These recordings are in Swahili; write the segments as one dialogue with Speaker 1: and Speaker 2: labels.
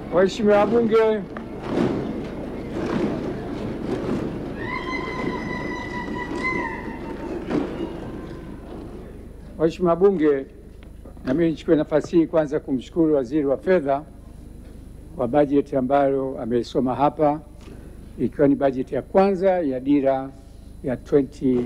Speaker 1: Waheshimiwa wabunge, Waheshimiwa wabunge, na mimi nichukue nafasi hii kwanza kumshukuru Waziri wa Fedha kwa bajeti ambayo ameisoma hapa, ikiwa ni bajeti ya kwanza ya dira ya 2050.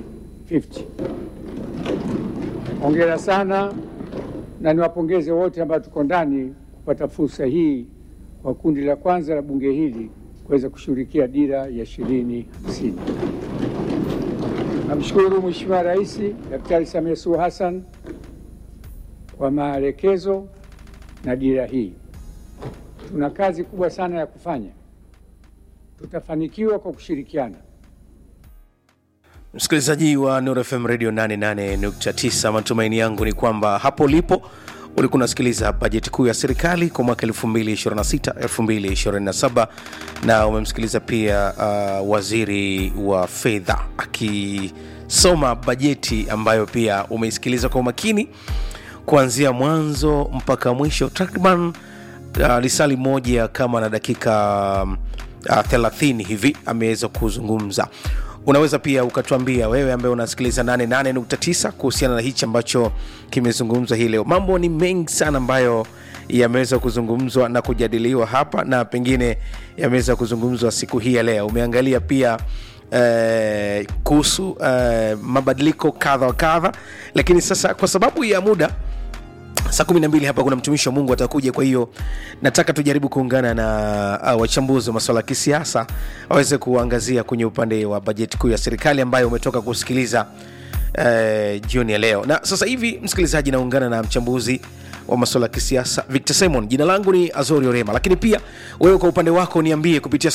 Speaker 1: Hongera sana na niwapongeze wote ambao tuko ndani kupata fursa hii kwa kundi la kwanza la bunge hili kuweza kushughulikia dira ya ishirini hamsini. Namshukuru Mheshimiwa Rais Daktari Samia Suluhu Hassan kwa maelekezo na dira hii. Tuna kazi kubwa sana ya kufanya, tutafanikiwa kwa kushirikiana.
Speaker 2: Msikilizaji wa Nuru FM Radio 88.9, matumaini yangu ni kwamba hapo ulipo ulikuwa unasikiliza bajeti kuu ya serikali kwa mwaka 2026 2027, na umemsikiliza pia uh, waziri wa fedha akisoma bajeti ambayo pia umeisikiliza kwa umakini kuanzia mwanzo mpaka mwisho, takriban uh, lisali moja kama na dakika uh, 30 hivi ameweza kuzungumza unaweza pia ukatuambia wewe ambaye unasikiliza 88.9 kuhusiana na hichi ambacho kimezungumzwa hii leo mambo ni mengi sana ambayo yameweza kuzungumzwa na kujadiliwa hapa na pengine yameweza kuzungumzwa siku hii ya leo umeangalia pia eh, kuhusu eh, mabadiliko kadha wa kadha lakini sasa kwa sababu ya muda saa kumi na mbili hapa kuna mtumishi wa mungu atakuja kwa hiyo nataka tujaribu kuungana na uh, wachambuzi wa masuala ya kisiasa waweze kuangazia kwenye upande wa bajeti kuu ya serikali ambayo umetoka kusikiliza uh, jioni ya leo na sasa hivi msikilizaji naungana na mchambuzi wa masuala ya kisiasa victor simon jina langu ni azori orema lakini pia wewe kwa upande wako niambie kupitia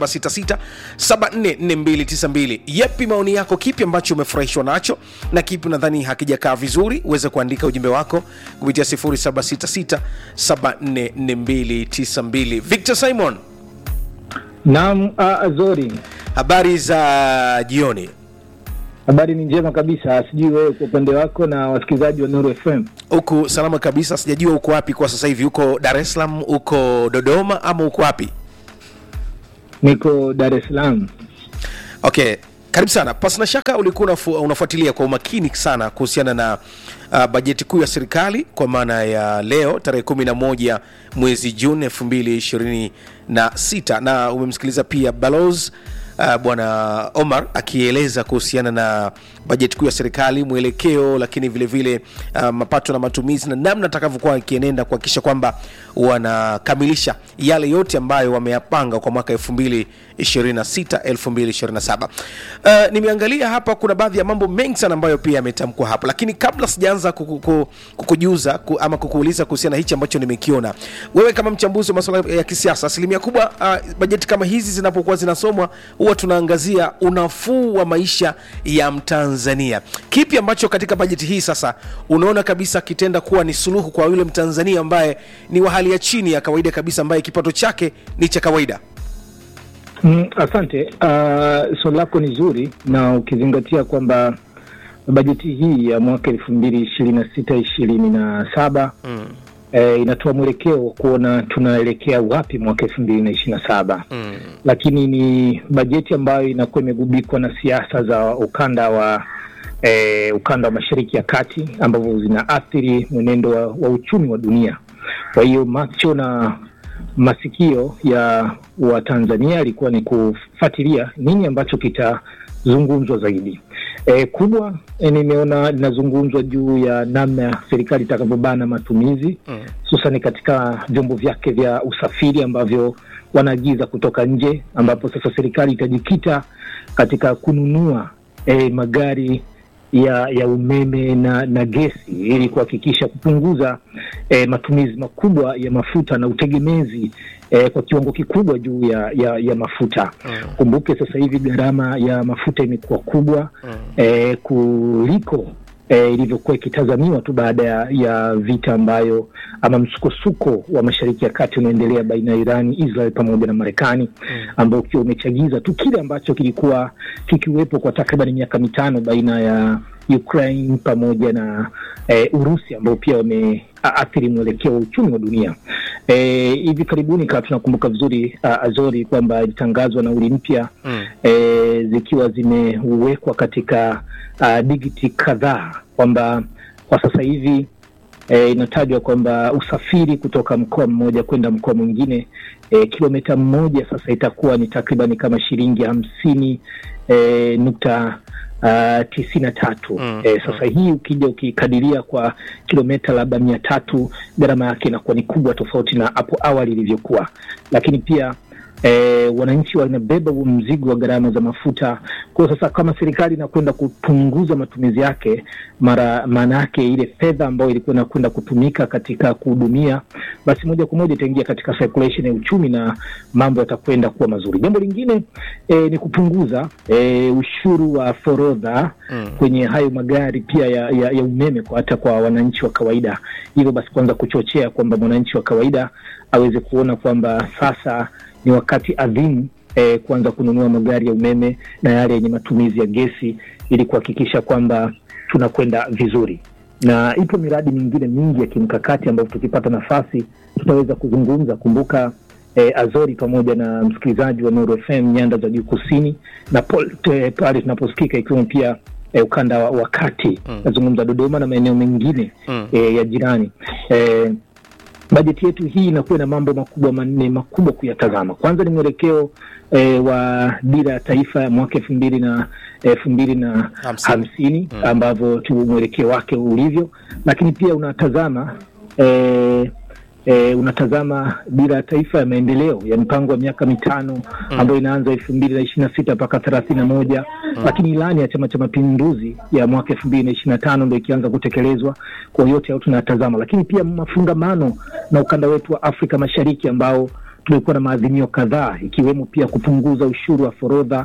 Speaker 2: 766744292 yepi maoni yako kipi ambacho umefurahishwa nacho na kipi unadhani hakijakaa vizuri uweze kuandika ujumbe wako kupitia 766744292 victor simon
Speaker 3: Naam, uh, Azori,
Speaker 2: habari za jioni
Speaker 3: habari ni njema kabisa. Sijui wewe kwa upande wako na wasikilizaji wa Nuru FM.
Speaker 2: huku salama kabisa sijajua uko wapi kwa sasa hivi uko dar es salaam uko dodoma ama uko wapi
Speaker 3: Niko Dar es Salaam.
Speaker 2: okay karibu sana pasina shaka ulikuwa unafu, unafuatilia kwa umakini sana kuhusiana na uh, bajeti kuu ya serikali kwa maana ya leo tarehe 11 mwezi juni 226 na umemsikiliza pia balos uh, bwana omar akieleza kuhusiana na bajeti kuu ya serikali mwelekeo lakini vile vile uh, mapato na matumizi na namna atakavyokuwa akienenda kuhakikisha kwamba wanakamilisha yale yote ambayo wameyapanga kwa mwaka 2026 2027 uh, nimeangalia hapa kuna baadhi ya mambo mengi sana ambayo pia yametamkwa hapo lakini kabla sijaanza kuku- kukujuza ku, ama kukuuliza kuhusiana na hichi ambacho nimekiona wewe kama mchambuzi wa masuala ya kisiasa asilimia kubwa uh, bajeti kama hizi zinapokuwa zinasomwa huwa tunaangazia unafuu wa maisha ya mtanzania kipi ambacho katika bajeti hii sasa unaona kabisa kitenda kuwa ni suluhu kwa yule mtanzania ambaye ni wa hali ya chini ya kawaida kabisa ambaye kipato chake ni cha kawaida
Speaker 3: Mm, asante. Uh, swali lako ni zuri na ukizingatia kwamba bajeti hii ya mwaka elfu mbili ishirini na sita ishirini na saba
Speaker 2: mm.
Speaker 3: eh, inatoa mwelekeo wa kuona tunaelekea wapi mwaka elfu mbili na ishirini na saba
Speaker 2: Mm.
Speaker 3: lakini ni bajeti ambayo inakuwa imegubikwa na siasa za ukanda wa eh, ukanda wa mashariki ya kati ambavyo zinaathiri mwenendo wa, wa uchumi wa dunia. Kwa hiyo macho na masikio ya Watanzania yalikuwa ni kufuatilia nini ambacho kitazungumzwa zaidi. E, kubwa e, nimeona linazungumzwa juu ya namna serikali itakavyobana matumizi
Speaker 2: Mm.
Speaker 3: hususani katika vyombo vyake vya usafiri ambavyo wanaagiza kutoka nje, ambapo sasa serikali itajikita katika kununua eh, magari ya ya umeme na na gesi ili kuhakikisha kupunguza eh, matumizi makubwa ya mafuta na utegemezi eh, kwa kiwango kikubwa juu ya, ya, ya mafuta.
Speaker 2: Mm.
Speaker 3: Kumbuke sasa hivi gharama ya mafuta imekuwa kubwa
Speaker 2: Mm.
Speaker 3: eh, kuliko eh, ilivyokuwa ikitazamiwa tu baada ya, ya vita ambayo ama msukosuko wa mashariki ya kati unaendelea baina ya Irani, Israel pamoja na Marekani ambao ukiwa umechagiza tu kile ambacho kilikuwa kikiwepo kwa takriban miaka mitano baina ya Ukraine pamoja na eh, Urusi ambao pia wameathiri mwelekeo wa uchumi wa dunia. E, hivi karibuni kama tunakumbuka vizuri uh, Azori kwamba ilitangazwa nauli mpya
Speaker 2: Mm.
Speaker 3: e, zikiwa zimewekwa katika uh, digiti kadhaa kwamba kwa sasa hivi e, inatajwa kwamba usafiri kutoka mkoa mmoja kwenda mkoa mwingine e, kilomita mmoja sasa itakuwa ni takriban kama shilingi hamsini e, nukta uh, tisini na tatu
Speaker 2: Mm,
Speaker 3: e, sasa hii ukija ukikadiria kwa kilomita labda mia tatu gharama yake inakuwa ni kubwa tofauti na hapo awali ilivyokuwa lakini pia E, wananchi wanabeba huo mzigo wa gharama za mafuta. Kwa hiyo sasa, kama serikali inakwenda kupunguza matumizi yake, mara maana yake ile fedha ambayo ilikuwa inakwenda kutumika katika kuhudumia, basi moja kwa moja itaingia katika circulation ya uchumi na mambo yatakwenda kuwa mazuri. Jambo lingine e, ni kupunguza e, ushuru wa forodha
Speaker 2: Mm.
Speaker 3: kwenye hayo magari pia ya, ya, ya umeme kwa hata kwa wananchi wa kawaida, hivyo basi kwanza kuchochea kwamba mwananchi wa kawaida aweze kuona kwamba sasa ni wakati adhimu eh, kuanza kununua magari ya umeme na yale yenye matumizi ya gesi ili kuhakikisha kwamba tunakwenda vizuri, na ipo miradi mingine mingi ya kimkakati ambayo tukipata nafasi tutaweza kuzungumza. Kumbuka eh, Azori pamoja na msikilizaji wa Nuru FM nyanda za juu kusini na pol- te- pale tunaposikika ikiwemo pia eh, ukanda wa, wa kati
Speaker 2: Mm.
Speaker 3: nazungumza Dodoma na maeneo mengine
Speaker 2: Mm.
Speaker 3: eh, ya jirani eh, bajeti yetu hii inakuwa na mambo makubwa manne makubwa kuyatazama. Kwanza ni mwelekeo eh, wa dira ya taifa ya mwaka elfu mbili na elfu mbili na
Speaker 2: Hamsini.
Speaker 3: hamsini
Speaker 2: Mm.
Speaker 3: ambavyo tu mwelekeo wake ulivyo, lakini pia unatazama eh, eh, unatazama dira ya taifa ya maendeleo ya mpango wa miaka mitano ambayo inaanza elfu mbili na ishirini na sita mpaka thelathini na moja lakini ilani ya Chama cha Mapinduzi ya mwaka elfu mbili na ishirini na tano ndo ikianza kutekelezwa. Kwa yote hayo tunatazama, lakini pia mafungamano na ukanda wetu wa Afrika Mashariki ambao tumekuwa na maadhimio kadhaa ikiwemo pia kupunguza ushuru wa forodha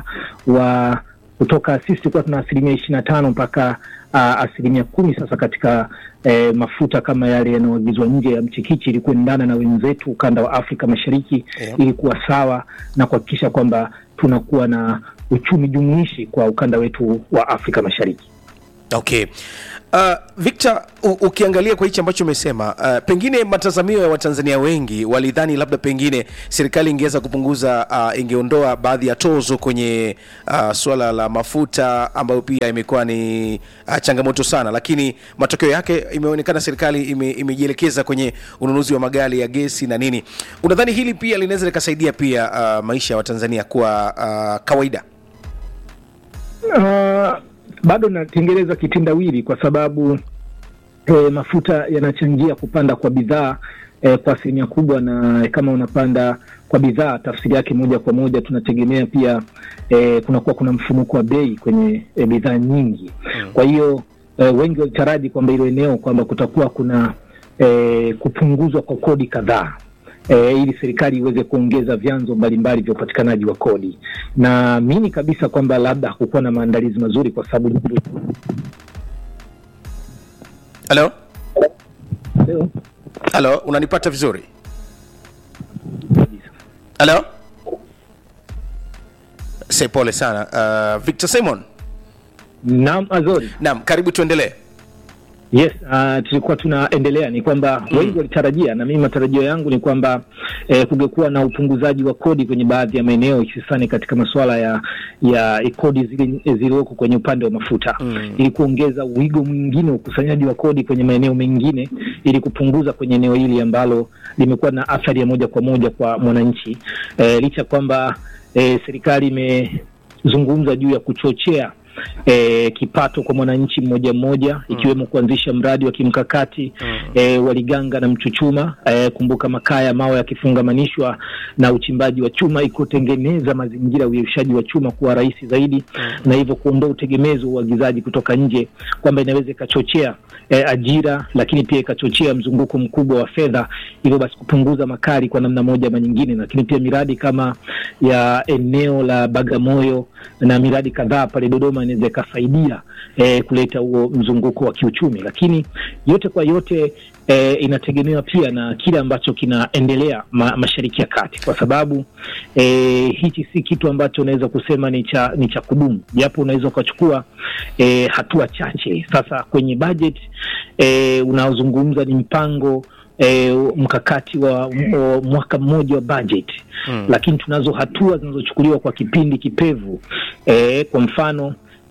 Speaker 3: wa kutoka sisi tulikuwa tuna asilimia ishirini na tano mpaka uh, asilimia kumi sasa katika eh, mafuta kama yale yanayoagizwa nje ya mchikichi ili kuendana na wenzetu ukanda wa Afrika Mashariki
Speaker 2: Yeah.
Speaker 3: ili kuwa sawa na kuhakikisha kwamba tunakuwa na uchumi jumuishi kwa ukanda wetu wa Afrika Mashariki.
Speaker 2: Okay. Uh, Victor, u- ukiangalia kwa hichi ambacho umesema, uh, pengine matazamio ya Watanzania wengi walidhani labda pengine serikali ingeweza kupunguza, uh, ingeondoa baadhi ya tozo kwenye uh, suala la mafuta ambayo pia imekuwa ni uh, changamoto sana, lakini matokeo yake imeonekana serikali ime, imejielekeza kwenye ununuzi wa magari ya gesi na nini. Unadhani hili pia linaweza likasaidia pia uh, maisha ya Watanzania kuwa uh, kawaida?
Speaker 3: Uh, bado natengeneza kitendawili kwa sababu eh, mafuta yanachangia kupanda kwa bidhaa eh, kwa asilimia kubwa, na kama unapanda kwa bidhaa, tafsiri yake moja kwa moja tunategemea pia eh, kunakuwa kuna mfumuko wa bei kwenye eh, bidhaa nyingi. Kwa hiyo eh, wengi walitaraji kwamba hilo eneo kwamba kutakuwa kuna eh, kupunguzwa kwa kodi kadhaa e, ili serikali iweze kuongeza vyanzo mbalimbali vya upatikanaji wa kodi. Naamini kabisa kwamba labda hakukuwa na maandalizi mazuri, kwa sababu
Speaker 2: Halo,
Speaker 3: leo
Speaker 2: halo, unanipata vizuri? Halo, se pole sana. Uh, Victor Simon,
Speaker 3: naam, Azori
Speaker 2: naam, karibu tuendelee.
Speaker 3: Yes, uh, tulikuwa tunaendelea ni kwamba wengi walitarajia na mimi matarajio yangu ni kwamba eh, kungekuwa na upunguzaji wa kodi kwenye baadhi ya maeneo hususani katika masuala ya ya kodi zile zilizoko kwenye upande wa mafuta
Speaker 2: Mm.
Speaker 3: ili kuongeza wigo mwingine wa ukusanyaji wa kodi kwenye maeneo mengine ili kupunguza kwenye eneo hili ambalo limekuwa na athari ya moja kwa moja kwa mwananchi eh, licha kwamba eh, serikali imezungumza juu ya kuchochea E, kipato kwa mwananchi mmoja mmoja ikiwemo kuanzisha mradi wa kimkakati e, wa Liganga na Mchuchuma. E, kumbuka makaa ya mawe yakifungamanishwa na uchimbaji wa chuma ikutengeneza mazingira ya uyeyushaji wa chuma kuwa rahisi zaidi na hivyo kuondoa utegemezi wa uagizaji kutoka nje, kwamba inaweza ikachochea e, ajira, lakini pia ikachochea mzunguko mkubwa wa fedha, hivyo basi kupunguza makali kwa namna moja ama nyingine, lakini pia miradi kama ya eneo la Bagamoyo na miradi kadhaa pale Dodoma inaweza ikasaidia eh, kuleta huo mzunguko wa kiuchumi, lakini yote kwa yote eh, inategemewa pia na kile ambacho kinaendelea ma, Mashariki ya Kati, kwa sababu eh, hichi si kitu ambacho unaweza kusema ni cha ni cha kudumu, japo unaweza ukachukua eh, hatua chache. Sasa kwenye budget eh, unaozungumza ni mpango e, mkakati wa, wa mwaka mmoja wa budget mm. Lakini tunazo hatua zinazochukuliwa kwa kipindi kipevu e, kwa mfano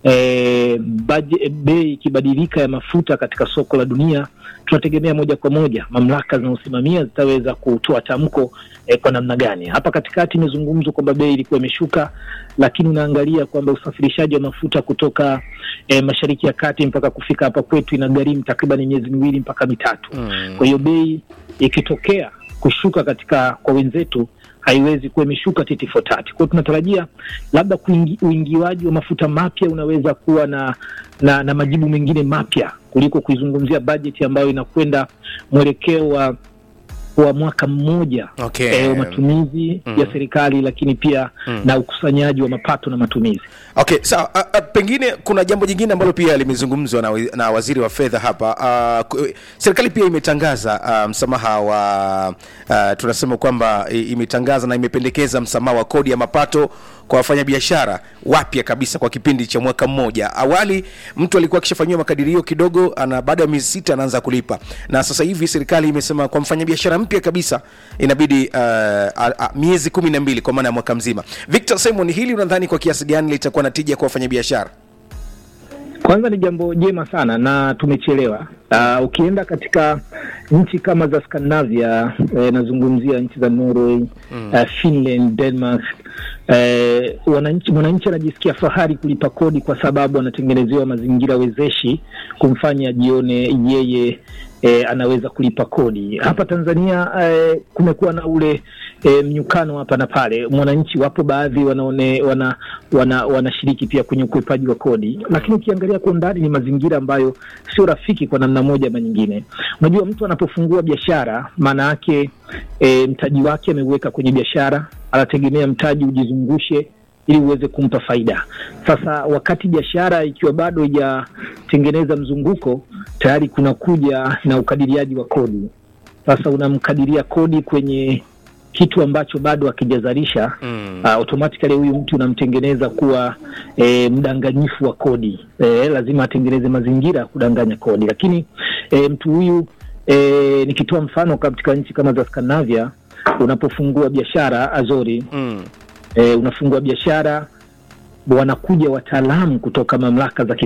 Speaker 3: e, budget, bei ikibadilika ya mafuta katika soko la dunia tunategemea moja kwa moja mamlaka zinazosimamia zitaweza kutoa tamko eh, kwa namna gani. Hapa katikati imezungumzwa kwamba bei ilikuwa imeshuka, lakini unaangalia kwamba usafirishaji wa mafuta kutoka eh, mashariki ya kati mpaka kufika hapa kwetu inagharimu takriban miezi miwili mpaka mitatu.
Speaker 2: Mm.
Speaker 3: Kwa hiyo bei ikitokea kushuka katika kwa wenzetu haiwezi kuwa imeshuka titi for tati. Kwa hiyo tunatarajia labda kuingi, uingiwaji wa mafuta mapya unaweza kuwa na, na, na majibu mengine mapya kuliko kuizungumzia bajeti ambayo inakwenda mwelekeo wa wa mwaka mmoja
Speaker 2: Okay.
Speaker 3: eh, wa matumizi
Speaker 2: Mm.
Speaker 3: ya serikali lakini pia
Speaker 2: Mm.
Speaker 3: na ukusanyaji wa mapato na matumizi.
Speaker 2: Okay, sawa. a- a, pengine kuna jambo jingine ambalo pia limezungumzwa na, wi- na waziri wa fedha hapa. Ah, ku- serikali pia imetangaza ah, msamaha wa ah, tunasema kwamba i- imetangaza na imependekeza msamaha wa kodi ya mapato kwa wafanyabiashara wapya kabisa kwa kipindi cha mwaka mmoja. Awali mtu alikuwa akishafanyiwa makadirio kidogo, ana baada ya miezi sita anaanza kulipa, na sasa hivi serikali imesema kwa mfanyabiashara mpya kabisa inabidi uh, a, a, miezi kumi na mbili kwa maana ya mwaka mzima. Victor Simon, hili unadhani kwa kiasi gani litakuwa na tija kwa wafanyabiashara?
Speaker 3: Kwanza ni jambo jema sana na tumechelewa. Uh, ukienda katika nchi kama za Scandinavia eh, nazungumzia nchi za Norway mm. uh, Finland, Denmark eh, wananchi mwananchi anajisikia fahari kulipa kodi kwa sababu anatengenezewa mazingira wezeshi kumfanya ajione yeye eh, anaweza kulipa kodi. Hapa Tanzania eh, kumekuwa na ule eh, mnyukano hapa na pale. Mwananchi wapo baadhi wanaone wana wana wanashiriki pia kwenye ukwepaji wa kodi, lakini ukiangalia kwa undani ni mazingira ambayo sio rafiki kwa namna moja ama nyingine. Unajua, mtu anapofungua biashara, maana yake e, mtaji wake ameuweka kwenye biashara, anategemea mtaji ujizungushe ili uweze kumpa faida. Sasa wakati biashara ikiwa bado haijatengeneza mzunguko, tayari kuna kuja na ukadiriaji wa kodi. Sasa unamkadiria kodi kwenye kitu ambacho bado hakijazalisha
Speaker 2: Mm.
Speaker 3: uh, automatically huyu mtu unamtengeneza kuwa e, mdanganyifu wa kodi e, lazima atengeneze mazingira ya kudanganya kodi, lakini e, mtu huyu e, nikitoa mfano katika nchi kama za Scandinavia, unapofungua biashara Azori
Speaker 2: Mm.
Speaker 3: e, unafungua biashara wanakuja wataalamu kutoka mamlaka za